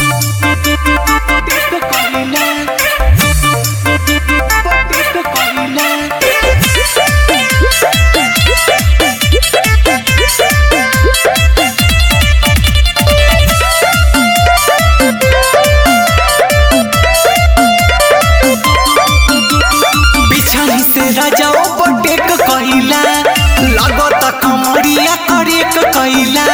बिछाई से राजाओ बटेक कहिला लागत कमरिया करेक कहिला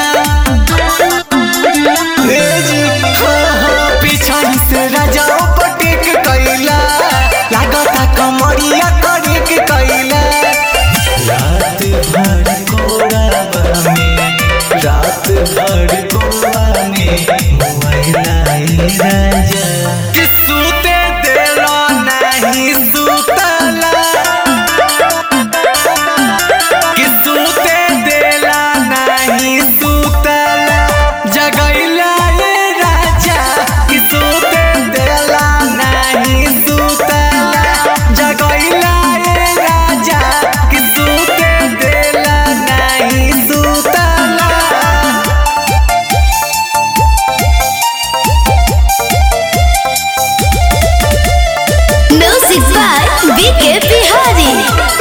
ए जी, हाँ, हाँ, बिछाई से राजाओ बटेक कहिला लागत कमरिया करेक कहिला रात भर कोराबा में रात भर कोराबा में मोबाइल राजा कि सूते देला नहीं सुतला कि सूते देला नहीं सुतला जगैला ये राजा कि सूते देला नहीं सुतला जगैला ये राजा कि सूते देला नहीं सुतला Music by BK Bihari.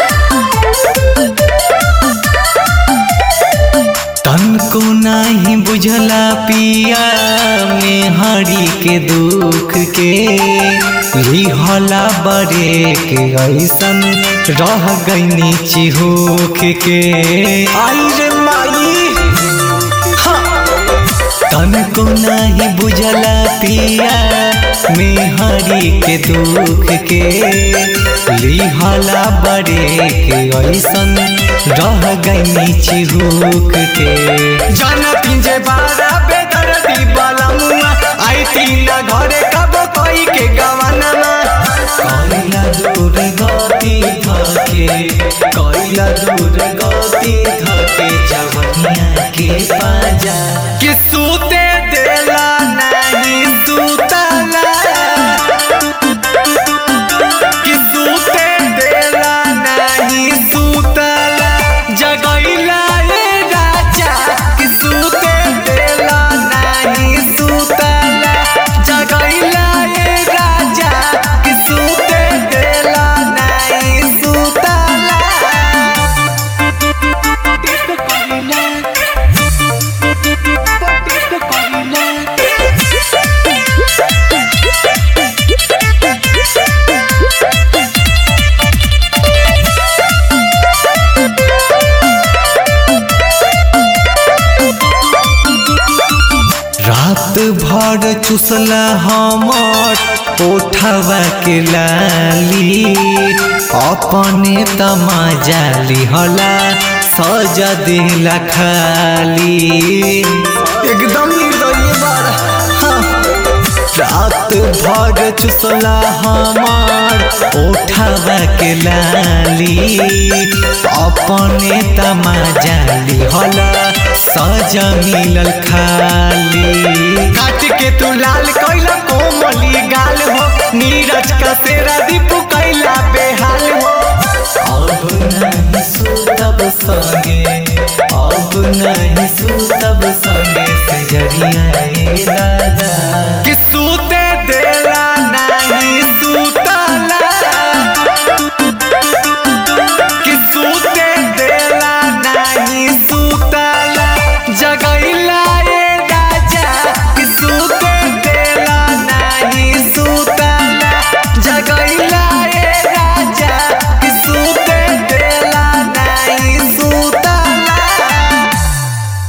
तन को नहीं बुझला पिया में हरी के दुख के लिहला बड़े के ऐसन रह गईनी चिहुक के आई रे माई हाँ। तन को नहीं बुझला पिया में हरी के दुख के लिहला बड़े के ऐसन रह गईनी चिहुक के जाना पिंजे बारा बेदर्दी वाला मुआ आई तीन घरे कब कोई के गवाना कइला दूर गति धके कइला दूर गति धके जवनिया के पाजा कि सूते देला नहीं सुतला कि सूते देला नहीं सुतला जगैला ये राजा कि सूते देला नहीं सुतला जगैला ये राजा कि सूते देला नहीं सुतला रात भर चुसला हमर ओठवा के लाली अपने तमाजा लिहला सजा दिला खाली एकदम निर्दयी बार हाँ। रात भर चुसला हमार ओठवा के लाली अपने तमाजा लिहला सजा मिलल खाली काट के तू लाल कैला कोमली गाल हो नीरज का तेरा दीपू कैला बेहाल हो अब नहीं सुतब संगे अब नहीं सुतब संगे से जरिया